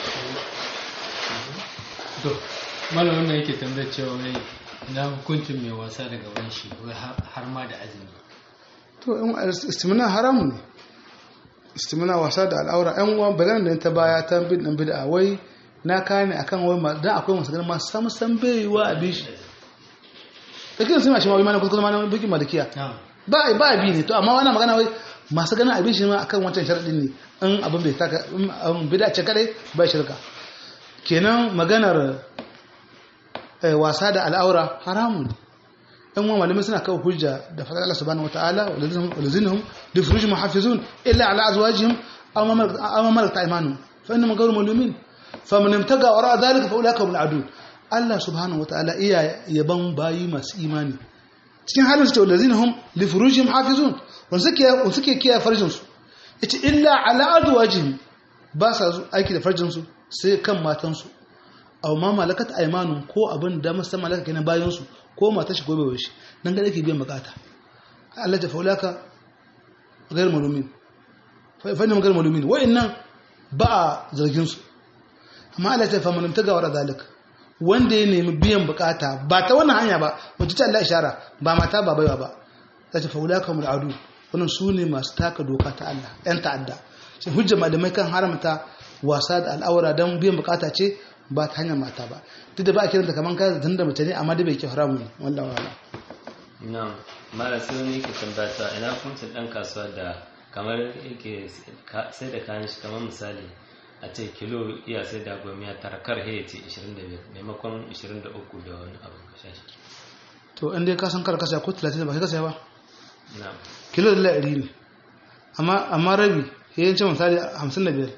to malam wannan yake tambayar cewa wai na hukuncin mai wasa da gaban shi wai har ma da azumi to in istimna haramun ne istimina wasa da al'aura yan uwan bagan da ta baya ta bin dan bid'a wai na kane akan wai ma dan akwai masu ganin ma sam sam bai wa abi shi kake sun shi ma wai mana kuskure ma bikin malikiya na'am ba ba abi ne to amma wannan magana wai masu ganin abin shi ma akan wancan sharadin ne in abin bai taka in abin bid'a ce kadai ba shirka kenan maganar eh, wasa da al'aura haramun ne yan uwan malamai suna kawo hujja da fadar Allah subhanahu wataala walazinhum li furujihim muhafizun illa ala azwajihim aw ma malakat aw ma malakat aymanuhum fa innahum ghayru malumin faman imtaga wara dhalika fa ulaika hum al-adun Allah subhanahu wataala iya yaban bayi masu imani cikin halin su ce walazinhum li furujihim hafizun wanda suke wanda suke kiyaye farjin su yace illa ala azwajihim ba sa zu- aiki da farjin su sai kan matan su aw ma malakat aymanun ko abin da musamman malaka kenan bayan su ko mata shi gobe shi nan ga yake biyan bukata Allah ta faulaka gair malumin fa fa gair malumin wa'annan ba a zargin su amma Allah ta fa man ta gawara zalika wanda ya nemi biyan bukata ba ta wannan hanya ba wacce ta Allah ishara ba mata ba baiwa ba ta ta faulaka mul adu wannan su ne masu taka doka ta Allah yan ta'adda sai hujja malamai kan haramta wasa da al'aura don biyan bukata ce ba ta hanyar mata ba duk da ba a kiranta kamar kayan zaton da mace ne amma dai bai ke haramu ne wallah wala na'am mara sai wani yake tambata ina hukuncin dan kasuwa da kamar yake ka- sai da kayan shi kamar misali a ce kilo iya sai da goma ya tara kar he ce 25 maimakon 23 da wani abu ka sha shi to in dai ka san kar kasa ko 30 ba kai kasa ba na'am kilo da ɗari ne amma amma rabi ya yi ce misali 55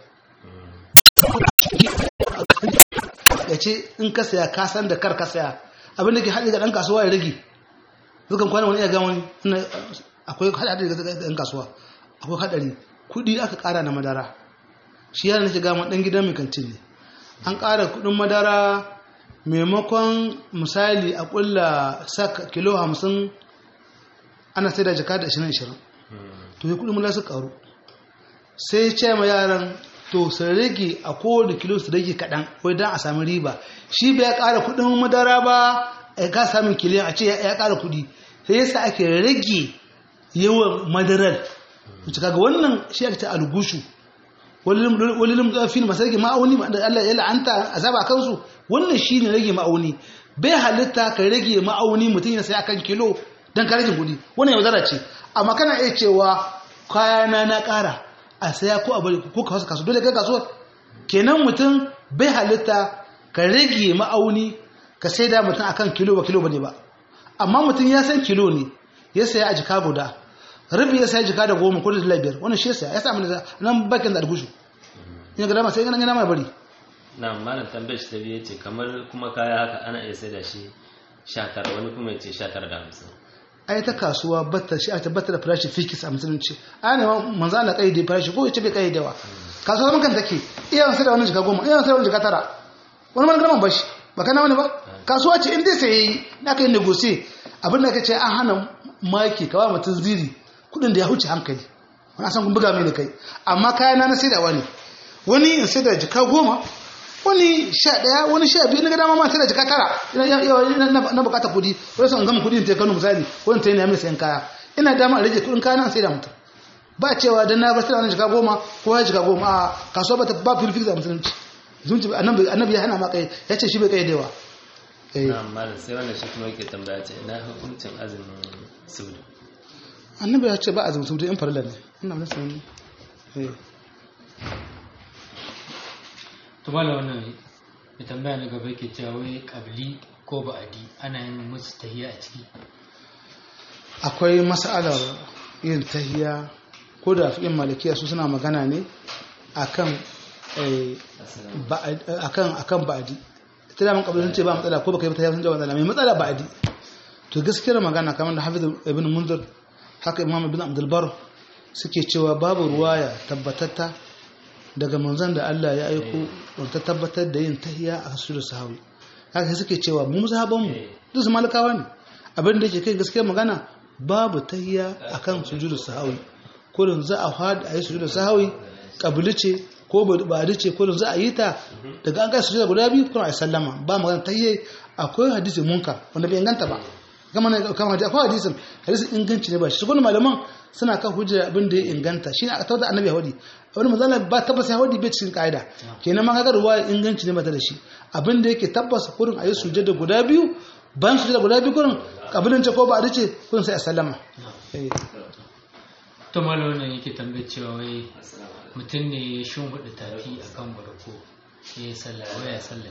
ya ce in ka saya ka san da kar ka saya abin da ke haɗe ga ɗan kasuwa ya rage zukan kwana wani iya ga wani ina- akwai haɗari ga ɗan kasuwa akwai haɗari kuɗi aka ƙara na madara shi yana nake gama ɗan gidan mai kantin ne an ƙara kuɗin madara maimakon misali a ƙulla sak kilo hamsin ana sai da jaka da ashirin ashirin to ya kuɗin mula su ƙaru sai ce ma yaran to su rage a kowane kilo su rage kaɗan wai don a sami riba shi bai ƙara kuɗin madara ba ya ka samun kiliyan a ce ya ƙara kuɗi sai yasa ake rage yawan madarar wuce kaga wannan shi ake ta algushu wani limdafin masu rage ma'auni da Allah ya la'anta azaba a kansu wannan shi ne rage ma'auni bai halitta ka rage ma'auni mutum ya sai akan kilo don ka rage kuɗi wannan yaudara ce amma kana iya cewa kayana na ƙara a saya ko a bari ko ka wasu kasu dole kai kasuwar kenan mutum bai halitta ka rage ma'auni ka sai da mutum akan kilo ba kilo bane ba amma mutum ya san kilo ne ya saya a jika guda rabi ya saya jika da goma ko da dala biyar wannan shi ya saya ya samu da nan bakin da algushu in ga dama sai ganin gana mai bari na'am malam tambayar shi ta biye ce kamar kuma kaya haka ana iya sai da shi 19 wani kuma ya ce 19 da 50 ai ta kasuwa batta shi ta batta da farashi fikis a musulunci ai ne manzo Allah kaide farashi ko yace bai kaidewa kasuwa zaman kan take iya sai da wani jika goma iya sai da wani jika tara wani man graman bashi ba kana wani ba kasuwa ce in dai sai na kai negotiate abin da kace an hana maki kawai mutun ziri kudin da ya huce hankali wani san kun buga mai da kai amma kayan na sai da wani wani in sai da jika goma wani sha ɗaya wani sha biyu na ga dama ma sai da jika tara na bukata kudi wani sun gama kudi ta kano misali wani ta yi na mai sayan kaya ina dama rage kudin kaya na sai da mutum ba cewa dan na bar sai da wani jika goma ko ya jika goma a kasuwa ba ta ba filfil da musulunci zunci annabi ya hana ma kai ya ce shi bai kai dewa na'am malam sai wannan shi kuma yake tambaya ce ina hukuncin azumin sudu annabi ya ce ba azumin sudu in farilla ne ina mun san eh to mala wannan ya tambaya na gaba ke cewa wai kabli ko ba'adi ana yin musu tahiya a ciki akwai mas'alar yin tahiya ko da fi'in malikiya su suna magana ne akan eh, ba'ad- akan akan ba'adi ita da mun kabli ce ba matsala ko baka yi tahiya sun ce ba matsala mai matsala ba'adi to gaskiyar magana kamar da hafiz ibn munzir haka imam ibn abdul bar suke cewa babu ruwaya tabbatatta daga manzon da Allah ya aiko wanda ta tabbatar da yin tahiya a sujudu sahawi haka sai suke cewa mu mazhaban mu duk su malakawa ne abin da yake kai gaskiyar magana babu tahiya akan sujudu sahawi kullun za a fada ayi sujudu sahawi kabili ce ko ba ce kullun za a yi ta daga an kai sujudu guda biyu kuma ayi sallama ba magana tahiyya akwai hadisi munkar wanda bai inganta ba kama na kama hadisi akwai hadisin hadisin inganci ne ba shi kuma malaman suna kan hujja abin da ya inganta shi ne a tauta annabi yahudi abin manzala ba tabbas yahudi bai cikin kaida kenan ma kaga ruwa inganci ne ba ta da shi abin da yake tabbas kurin ayi sujada guda biyu ban sujada guda biyu kurin kabilin ce ko ba a dace kurin sai a sallama eh to malam wannan yake tambayar cewa wai mutum ne ya shimfiɗa tafi akan barko ya yi sallah waya sallah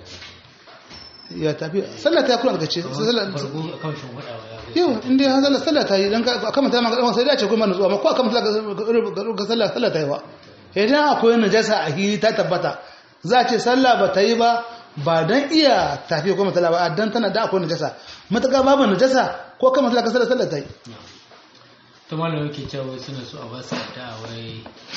ya tafi sallah ta kula daga ce sallah barko akan shimfiɗa wa ya yau inda ya sallah sallah ta yi dan ka akan mutane magana sai da ce kuma nutsuwa amma ko akan mutane ga sallah sallah ta yi ba idan akwai najasa a hili ta tabbata za a ce sallah ba ta yi ba ba dan iya tafi ko mutala ba dan tana da akwai najasa mutaka babu najasa ko kan mutala ka sallah sallah ta yi to malam yake cewa wai suna so a ba su addu'a wai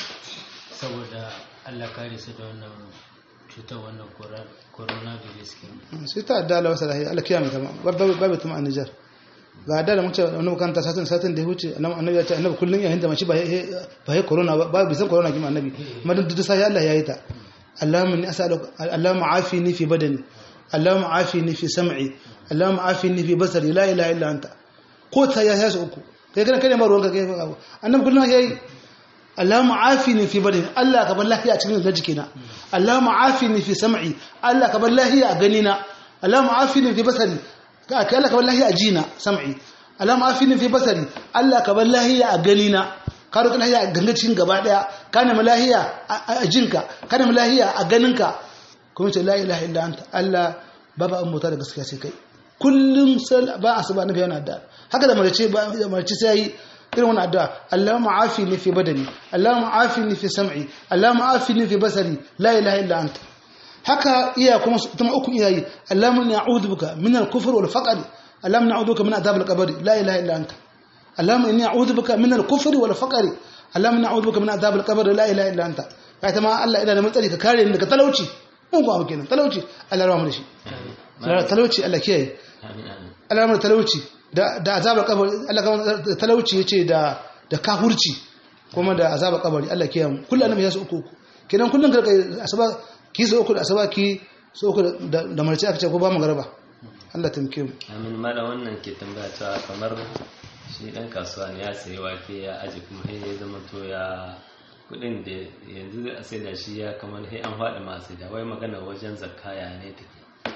saboda Allah kare su da wannan cutar wannan coronavirus ke sai ta adda Allah wasa lahiya Allah kiyama ta babu babu tuma a Niger ga adda da mun ce wani makanta satin satin da ya huce annabi ya ce annabi kullun ya hinda mashi ba ba ya corona ba ba bisan corona kima annabi madan duk sai Allah ya yi ta Allahumma inni as'aluka Allahumma afini fi badani Allahumma afini fi sam'i Allahumma afini fi basari la ilaha illa anta ko ta ya yasu uku kai kana kare ma ruwanka kai abu annabi kullun ya yi Allahumma afini fi badani Allah ka bar lafiya a cikin jikina Allahumma afini fi sam'i Allah ka bar lafiya a ganina Allahumma afini fi basari ka Allah ka bar lafiya a jina sam'i Allahumma afini fi basari Allah ka bar lafiya a ganina ka roƙi lafiya a ganga cikin gaba daya ka nemi lafiya a jinka ka nemi lafiya a ganinka kuma ce la ilaha illa anta Allah babu an mota da gaskiya sai kai kullum ba asuba nabi yana da haka da marice ba da marice sai irin wani addu'a Allahumma afini fi badani Allahumma afini fi sam'i Allahumma afini fi basari la ilaha illa anta haka iya kuma tuma uku iyayi Allahumma inni a'udhu bika min al-kufr wal faqr Allahumma inni a'udhu bika min adhab al-qabr la ilaha illa anta Allahumma inni a'udhu bika min al-kufr wal faqr Allahumma inni a'udhu bika min adhab al-qabr la ilaha illa anta kai ta ma Allah ina da matsari ka kare ni daga talauci mun ko abu kenan talauci Allah ya rahmu da shi talauci Allah kiyaye amin amin Allah ya rahmu da talauci da da azabar kabari Allah ka talauci yace da da kafurci kuma da azabar kabari Allah kiyaye mu kullum annabi ya su uku uku kenan kullum ka asaba ki so uku da asaba ki so uku da da marci aka ce ko ba mu garba Allah tamke mu amin mala wannan ke tambaya cewa kamar shi dan kasuwa ne ya sayi wake ya aji kuma sai ya zama to ya kudin da yanzu a sai da shi ya kamar sai an faɗi masu da wai magana wajen zakka ya ne take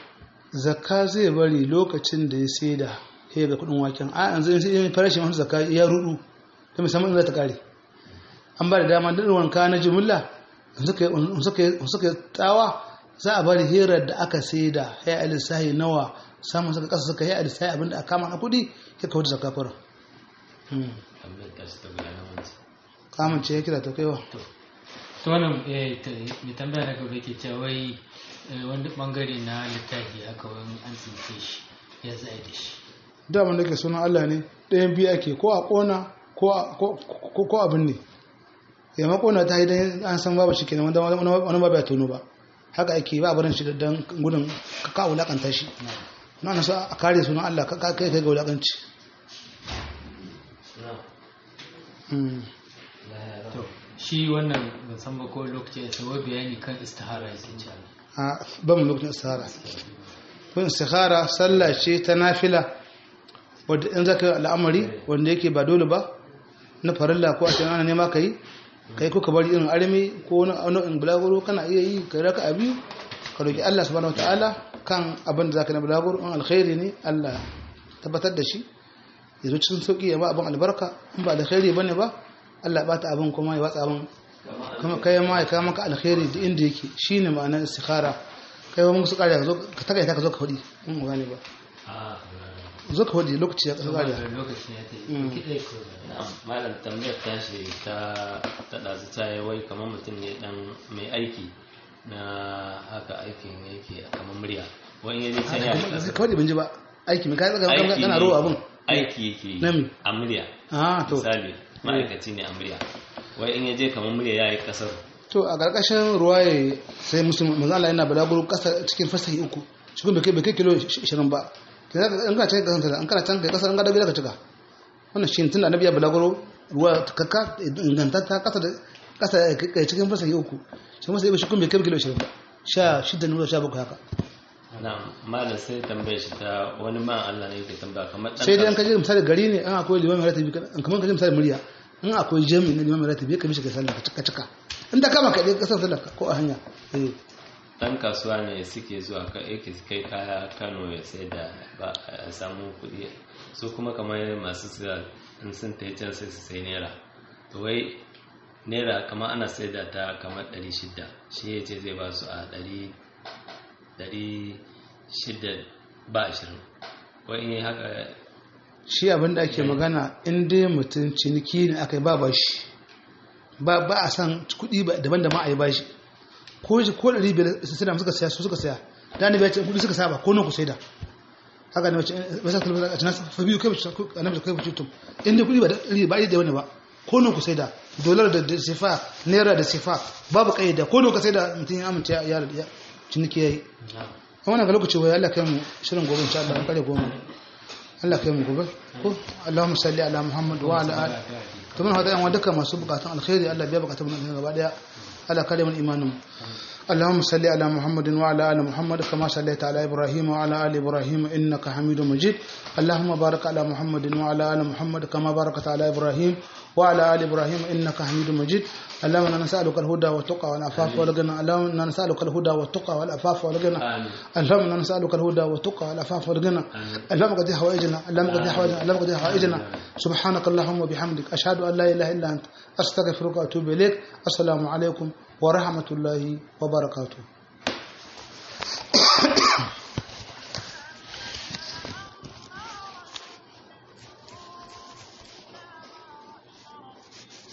zakka zai bari lokacin da ya saida sai ga kudin waken a yanzu in sai farashin wani zakka ya rudu ta musamman za ta kare an ba da dama da wanka na jumla in suka tsawa za a bari hirar da aka saida ya alisahi nawa samun suka kasa suka yi alisahi abinda a kama na kudi ya kawo da zakka fara tambayar ta shi ta gudanar wancan kamun ce ya kira ta kaiwa to wannan eh, ta- mai tambaya na gaba yake cewa wai eh, wani bangare na littafi haka wani an tsince shi ya zai da shi daman da ke sunan Allah ne ɗayan biyu ake ko a ƙona ko a- ko- ko- ko abin ne ya makona ta yi don an san babu shi kenan wanda wani wani babu ya tono ba haka ake ba a barin shi da don gudun ka ka wulakanta shi na nasu a kare sunan Allah ka ka- kai kai ga wulakanci na Mm. to shi wannan ban san ba ko lokaci ya wai bayani kan istihara yake cewa a ba mu lokacin istihara kun istihara sallah ce ta nafila wadda in zaka yi al'amari wanda yake ba dole ba na farilla ko a cikin ana nema ka yi ka yi kuka bari irin armi ko wani nau'in bulaguro kana iya yi ka raka a biyu ka roki Allah subhanahu wataala kan abin da zaka na bulaguro in alkhairi ne Allah tabbatar da shi ya zo cikin sauki ya ba abin albarka in ba alkhairi bane ba Allah ya bata abin kuma ya watsa abin kuma kai ma ya kawo maka alkhairi da inda yake shine ma'anar istikhara kai ma mun su kare ka zo ka takaita ka zo ka fadi in ba gane ba a zo ka fadi lokaci ya to kare wannan lokaci ya tafi Mm. ki dai ko na'am malam tambayar tashi ta ta ɗazu ta yi wai kamar mutum ne dan mai aiki na haka aikin yake kamar murya wani yaje can ya ka fadi ban ji ba aiki mai kai tsaga aiki kana ne- rowa abin aiki yake Na me? a murya ah to misali ma'aikaci ne a murya wai in yaje kamar murya ya yi kasar to a karkashin ruwaye sai musulmi manzo Allah yana balaguro kasa cikin fasahi uku cikin bai kai bai kai kilo 20 ba kai zaka in ka cikin kasar an kana can kai kasar an ga dabi zaka cika wannan shi tun annabi ya balaguro ruwa takakka ingantatta kasa da kasa kai cikin fasahi uku shi masa shi kun bai kai kilo 20 ba sha shida ne sha bakwai haka na'am malam sai tambaye shi ta wani ma Allah ne yake tambaya kamar dan sai dai an kaje misali gari ne an akwai limamin ratibi kan kamar kaje misali murya in akwai jami'i na limamin ratibi ka mishi ka sallah ka cika cika in da kama ka dai kasar sallah ko a hanya eh dan kasuwa ne suke zuwa ka yake kai kaya Kano ya sai da ba a samu kuɗi su kuma kamar masu siya in sun ta can sai su sai naira to wai naira kamar ana sai da ta kamar 600 shi ya ce zai ba su a 600 ba 20 wai in yi haka shi abin da ake magana in dai mutum ciniki ne aka yi ba bashi ba ba a san kuɗi ba daban da ma a yi bashi ko shi ko ɗari biyar su suna suka saya su suka saya da ni bai ce kuɗi suka saba ko nan ku saida haka ne wace ba sa kalmar a cikin fa biyu kai annabi kai fitum in dai kuɗi ba ɗari ba da wani ba ko nan ku saida dolar da sifa naira da sifa babu kaida ko nan ka saida mutum ya amince ya ya ciniki yayi a wannan ga lokaci wai Allah kai mu shirin gobe insha Allah kare goma Allah kai mu gobe ko Allahumma salli ala Muhammad wa ala ali to mun hada yan duka masu bukatun alkhairi Allah biya bukatun mu gaba daya Allah kare mu imanin اللهم صل على محمد وعلى ال محمد كما صليت على ابراهيم وعلى ال ابراهيم انك حميد مجيد اللهم بارك على محمد وعلى ال محمد كما باركت على ابراهيم وعلى ال ابراهيم انك حميد مجيد اللهم انا نسالك الهدى والتقى والعفاف والغنى اللهم انا نسالك الهدى والتقى والعفاف والغنى آمين. اللهم انا نسالك الهدى والتقى والعفاف والغنى اللهم قد حوائجنا اللهم قد حوائجنا اللهم قد حوائجنا سبحانك اللهم وبحمدك اشهد ان لا اله الا انت استغفرك واتوب اليك السلام عليكم ورحمه الله وبركاته